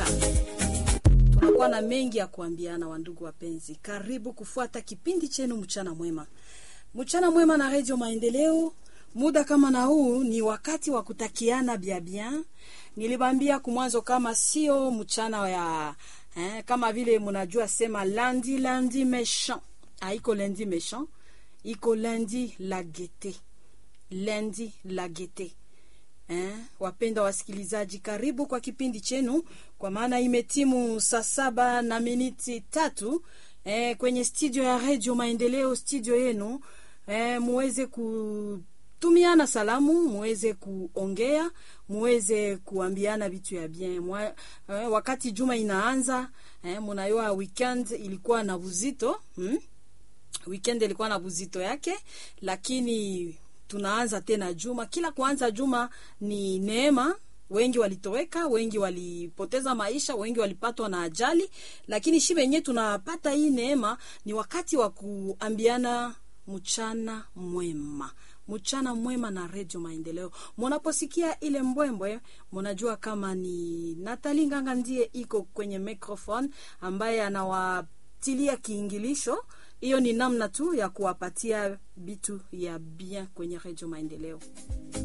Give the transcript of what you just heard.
baraka. Tunakuwa na mengi ya kuambiana, wandugu wapenzi. Karibu kufuata kipindi chenu mchana mwema, mchana mwema na Radio Maendeleo. Muda kama na huu ni wakati wa kutakiana bia bien. Nilibambia kumwanzo kama sio mchana ya eh, kama vile mnajua sema lundi lundi méchant, haiko lundi méchant, iko lundi la gaieté, lundi la gaieté. Eh, wapenda wasikilizaji, karibu kwa kipindi chenu, kwa maana imetimu saa saba na miniti tatu eh, kwenye studio ya Radio Maendeleo, studio yenu eh, muweze kutumiana salamu, muweze kuongea, muweze kuambiana vitu ya bien Mwa, eh, wakati juma inaanza eh, munayoa weekend ilikuwa na buzito hmm? Weekend ilikuwa na buzito yake, lakini tunaanza tena juma. Kila kuanza juma ni neema. Wengi walitoweka, wengi walipoteza maisha, wengi walipatwa na ajali, lakini shi wenyewe tunapata hii neema. Ni wakati wa kuambiana mchana mwema, mchana mwema na Radio Maendeleo. Munaposikia ile mbwembwe, munajua kama ni Natali Nganga ndiye iko kwenye microphone ambaye anawatilia kiingilisho hiyo ni namna tu ya kuwapatia vitu ya bien kwenye Radio Maendeleo.